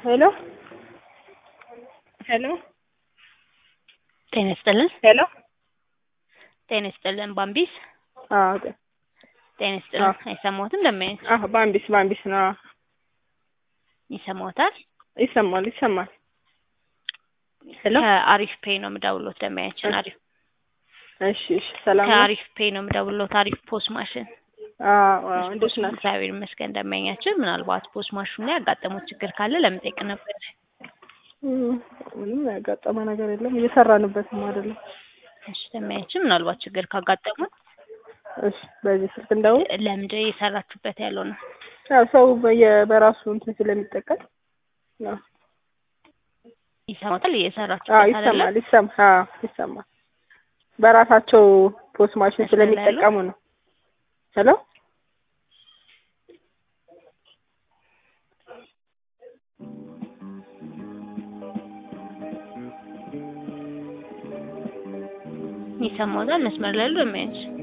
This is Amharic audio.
ሄሎ ሄሎ ጤና ይስጥልን። ሄሎ ጤና ይስጥልን። ባምቢስ አዎ ጤ- ጤና ይስጥልን። አይሰማዎትም? እንደምን አዎ ባምቢስ ባምቢስ ነው። አዎ ይሰማዎታል? ይሰማል ይሰማል። ሄሎ ከአሪፍ ፔይ ነው የምደውልዎት። ደንበኛችን አሪፍ እሺ እሺ ሰላም ነው? ከአሪፍ ፔይ ነው የምደውልዎት። አሪፍ ፖስ ማሽን አዎ አዎ እንዴት ናት? እግዚአብሔር ይመስገን። ደንበኛችን ምናልባት ፖስ ማሽኑ ላይ ያጋጠሙት ችግር ካለ ለመጠየቅ ነበር። ምንም ያጋጠመ ነገር የለም እየሰራንበትም አይደለም። እሺ ደንበኛችን ምናልባት ችግር ካጋጠሙት እሺ በዚህ ስልክ እንደው ለምንድን እየሰራችሁበት ያለው ነው? ያው ሰው በየ- በራሱ እንትን ስለሚጠቀም ያው ይሰማታል? አዎ እየሰራችሁበት አይደለም? ይሰማል ይሰማል አዎ ይሰማል። በራሳቸው ፖስት ማሽን ስለሚጠቀሙ ነው። ሄሎ ይሰማዎታል? መስመር ላይ ያሉ ደንበኛችን